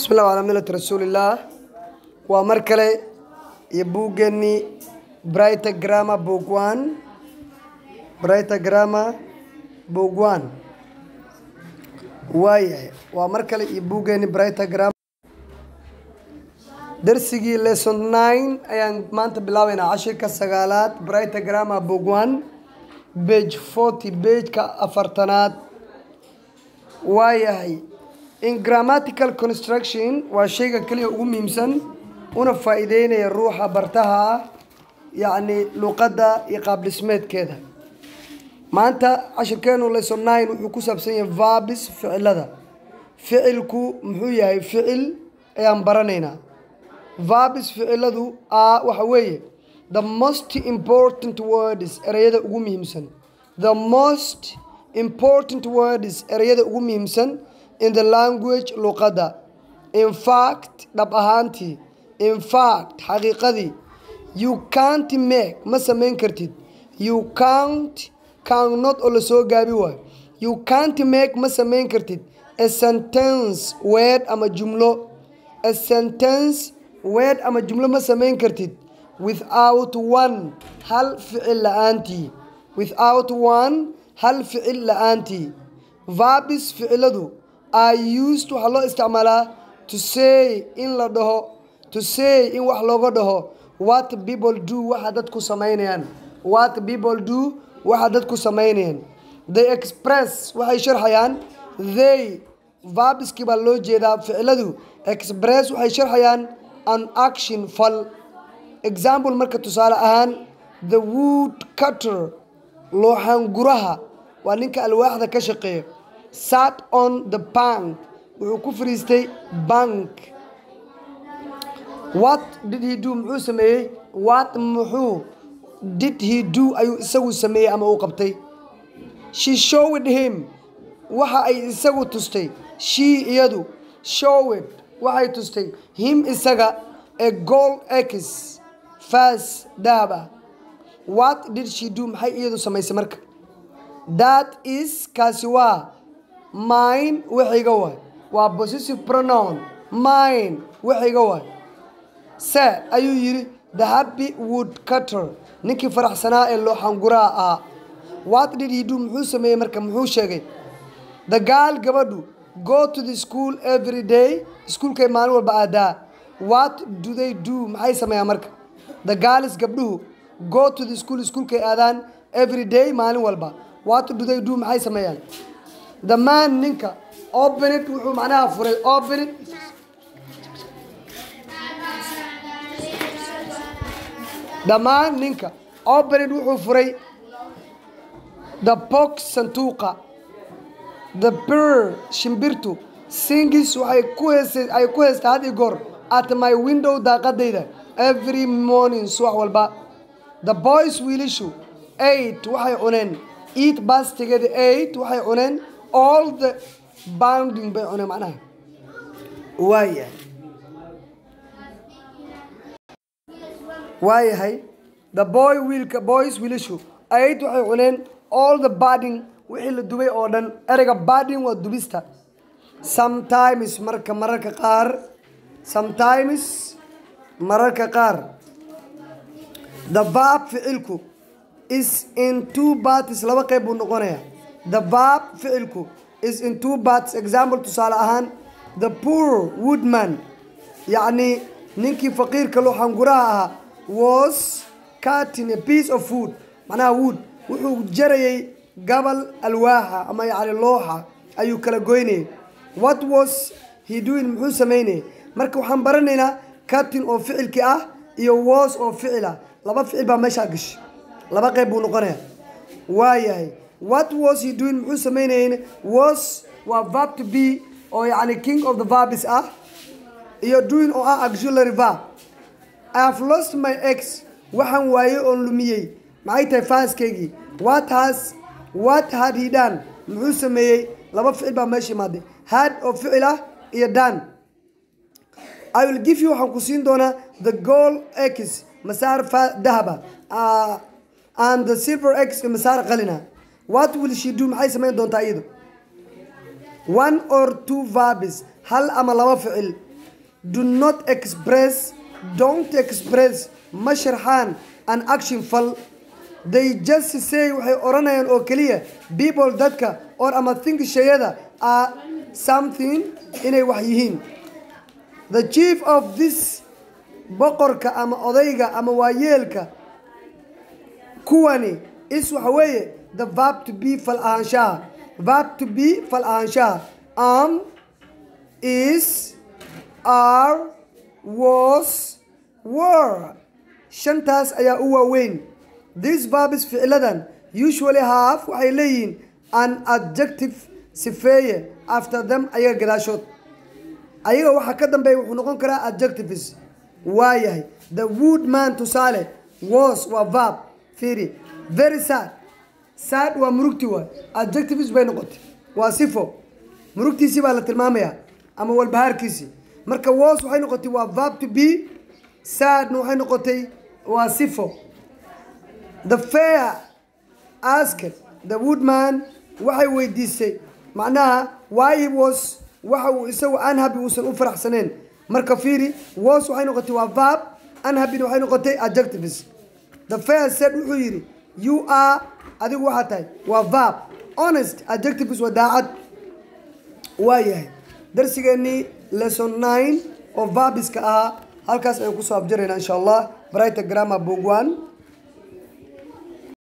bismillahi calaa millati rasuulillaah waa mar kale iyo buuggeenii brighter grammar book one brighter grammar book one waayahay waa mar kale iyo buuggeenii brighter grammar darsigii lesson nine ayaan maanta bilaabeynaa cashirka sagaalaad brighter grammar book one page forty pageka afartanaad waayahay in grammatical construction waa shayga keliya ugu muhiimsan una faa-iideynaya ruuxa bartaha ah yacni luqadda iyo qaab dhismeedkeeda maanta cashirkeenu lesson nine wuxuu ku saabsan yahay vabis ficilada ficilku muxuu yahay ficil ayaan baranaynaa vabis ficiladu a waxa weeye the most important words ereyada ugu muhiimsan the most important words ereyada ugu muhiimsan in the language luqadda in fact dhab ahaantii in fact xaqiiqadii you can't make ma samayn kartid you can't cannot oo lasoo gaabi waayo you can't make ma samayn kartid a sentence word ama jumlo a sentence word ama jumlo ma samayn kartid without one hal ficil la-aantii without one hal ficil la-aantii vabis ficiladu are used waxaa loo isticmaalaa to say in la dhaho to say in wax looga dhaho what people do waxa dadku samaynayaan what people do waxa dadku samaynayaan they express waxay sharxayaan they vabiskii baa loo jeedaa ficiladu express waxay sharxayaan an action fal example marka tusaale ahaan the wood cutter looxanguraha waa ninka alwaaxda ka shaqeeya sat on the bank wuxuu ku fariistay bank what did he do muxuu sameeyey what muxuu did he do ayuu isagu sameeyey ama uu qabtay she showed him waxa ay isagu tustay she iyadu showed waxay tustay him isaga a gold x fas dahab ah what did she do maxay iyadu samaysay marka that is kaasi waa mine waxiga waay waa possessive pronoun mine waxiga waay se ayuu yidhi the happy wood cutter ninkii faraxsanaa ee looxanguraa ah what did he do muxuu sameeyey marka muxuu sheegay the gaal gabadhu go to the school every day iskuulkay maalin walba aadaa what do they do maxay sameeyaan marka the gaalis gabdhuhu go to the school iskuulkay aadaan every day maalin walba what do they do maxay sameeyaan the man ninka openit wuxuu macnaha furay openit dhammaan ninka openit wuxuu furay the box santuuqa the bir shimbirtu singis waxay ku hees ay ku heystaa had i goor at my window daaqadayda every morning subax walba the boys wiilishu eight waxay cuneen eat bastigeeda eight waxay cuneen all the bounding bay cuneen macnaha waayahay waayahay the boy wiilka boys wiilashu eight waxay cuneen all the bading wixii la dubay oo dhan ereyga bading waa dubista sometimes marka mararka qaar sometimes mararka qaar the vab ficilku is in two parties laba qeyb buu noqonayaa the vab ficilku is in two parts example tusaale ahaan the poor woodman yacni ninkii faqiirka looxanguraha ahaa was cutting a piece of food macnaha wood wuxuu jarayay gabal alwaaxa ama yacni looxa ayuu kala goynayay what was he doing muxuu sameynayay marka waxaan baranaynaa cutting oo ficilkii ah iyo was oo ficil ah laba ficil baa meeshaa gashay laba qeyb buu noqonaya waayahay what was he doing muxuu sameynayay was waa verb to be oo yacni king of the verbs ah iyo doing oo ah auxiliary verb I have lost my ex waxaan waayey oon lumiyey maxay tahay faaskeygii what has what had he done muxuu sameeyey laba ficil baa meesha imaaday had oo ficil ah iyo dan I will give you waxaan ku siin doonaa the gold x masaar dahaba uh, and the silver x masaar qalina what will she do maxay samayn doontaa iyadu one or two verbs hal ama laba ficil do not express don't express ma sharxaan an action fal they just say waxay odhanayaan oo keliya people dadka or ama think shayada are something inay wax yihiin the chief of this boqorka ama odayga ama waayeelka kuwani is waxa weeye the verb to be fal ahaanshaha verb to be fal ahaanshaha am is are was were shantaas ayaa u waaweyn this verbs ficiladan usually have waxay leeyihiin an adjective sifeeye after them ayaga gadaashood ayaga waxaa ka dambeeya wuxuu noqon karaa adjectives waayahay the woodman tusaale was waa verb fiiri very sad sad waa murugti waay adjectives bay noqotay waa sifo murugtiisii baa la tilmaamayaa ama walbahaarkiisii marka was waxay noqotay waa verb to be sadna waxay noqotay waa sifo the fair asked the woodman waxay weydiisay macnaha why he was waxa uu isagu unhappy uusan u faraxsaneen marka fiiri was waxay noqotay waa verb unhappyna waxay noqotay adjectives the fair said wuxuu yidhi you are adigu waxaa tahay waa verb honest adjectives waa daacad waa yahay darsigeennii lesson nine oo verbiska ahaa halkaas ayaan kusoo abjaraynaa insha allah brighter grammar book one